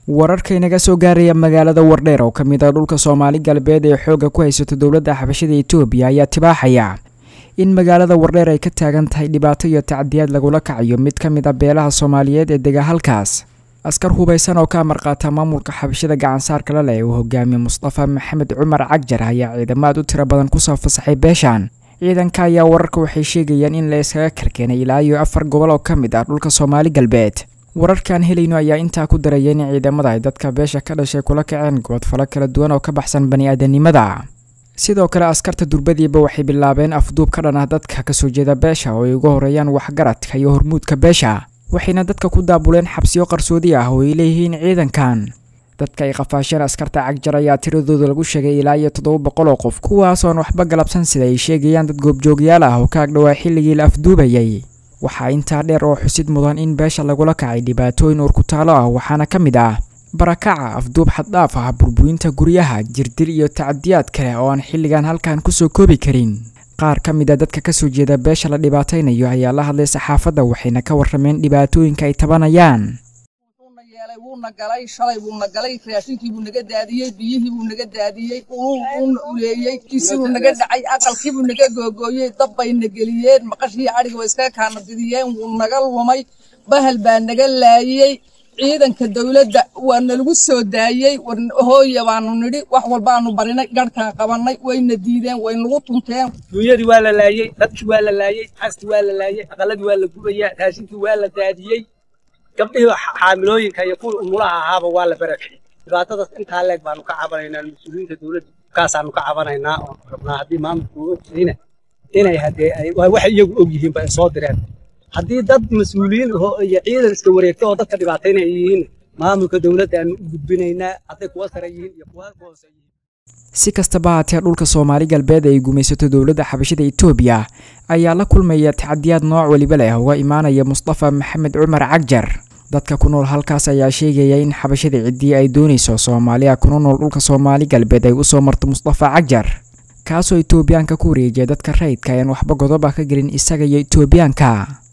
wararka inaga soo gaaraya magaalada wardheer oo ka mid ah dhulka soomaali galbeed ee xoogga ku haysato dowladda xabashada etoobiya ayaa tibaaxaya in magaalada wardheer ay ka taagan tahay dhibaato iyo tacdiyaad lagula kacayo mid ka mid a beelaha soomaaliyeed ee dega halkaas askar hubaysan oo ka amarqaata maamulka xabashada gacansaarka la leh uu hogaamiye mustafa maxamed cumar cagjar ayaa ciidamaad u tiro badan kusoo fasaxay beeshan ciidanka ayaa wararka waxay sheegayaan in la iskaga karkeenay ilaa iyo afar gobol oo ka mid ah dhulka soomaali galbeed wararkaan helayno ayaa intaa ku daraya in ciidamada ay dadka beesha ka dhashay kula kaceen gobodfalo kala duwan oo ka baxsan bani-aadanimada sidoo kale askarta durbadiiba waxay bilaabeen afduub ka dhan ah dadka kasoo jeeda beesha oo ay uga horeeyaan waxgaradka iyo hormuudka beesha waxayna dadka ku daabuleen xabsiyo qarsoodi ah oo ay leeyihiin ciidankan dadka ay qafaasheen askarta cagjar ayaa tiradooda lagu sheegay ilaa iyo toddoba boqol oo qof kuwaasoon waxba galabsan sida ay sheegayaan dad goobjoogyaal ah oo ka agdhowaa xilligii la afduubayay waxaa intaa dheer oo xusid mudan in beesha lagula kacay dhibaatooyin uurkutaalo ah waxaana ka mid ah barakaca afduub xaddhaaf ah burburinta guryaha jirdil iyo tacadiyaad kale oo aan xilligan halkan kusoo koobi karin qaar ka mid a dadka kasoo jeeda beesha la dhibaataynayo ayaa la hadlay saxaafadda waxayna ka warrameen dhibaatooyinka ay tabanayaan wuuna galay shalay buuna galay raashinkii buu naga daadiyey biyihii buu naga daadiyey uuna uleeyey kiisii buu naga dhacay aqalkii buu naga googooyey dab bayna geliyeen maqashii cadhiga way iskaga kaana didiyeen wuu naga lumay bahal baa naga laayey ciidanka dowladda waa nalagu soo daayey hooya baanu nidhi wax walbaanu barinay garhkaan qabanay wayna diideen way nagu tunteen duunyadii waa la laayey dadkii waa la laayey xaskii waa la laayey aqaladii waa la gubayaa raashinkii waa la daadiyey gabdhihii xaamilooyinka iyo kuwii umulaha ahaaba waa la barakiciyey dhibaatadaas intaa leeg baanu ka cabanaynaa mas-uuliyiinta dowladda kaasaanu ka cabanaynaa oo rabnaa haddii maamulku uu ogtahayna inay haddee waxay iyagu og yihiinba ay soo direen haddii dad mas-uuliyiin aho iyo ciidan iska wareegta oo dadka dhibaataynaya yihiin maamulka dowladda aanu u gudbinaynaa hadday kuwa sare yihiin iyo kuwa hoose yihiin si kastaba haatee dhulka soomaali galbeed ay gumaysato dowladda xabashada etoobiya ayaa la kulmaya tacadiyaad nooc weliba leh uga imaanaya mustafa maxamed cumar cagjar dadka ku nool halkaas ayaa sheegaya in xabashada ciddii ay doonayso soomaaliya kuna nool dhulka soomaali galbeed ay usoo marto mustafa cagjar kaasoo etoobiyaanka ku wareejiya dadka rayidka ayaan waxba godoba ka gelin isaga iyo etoobiyaanka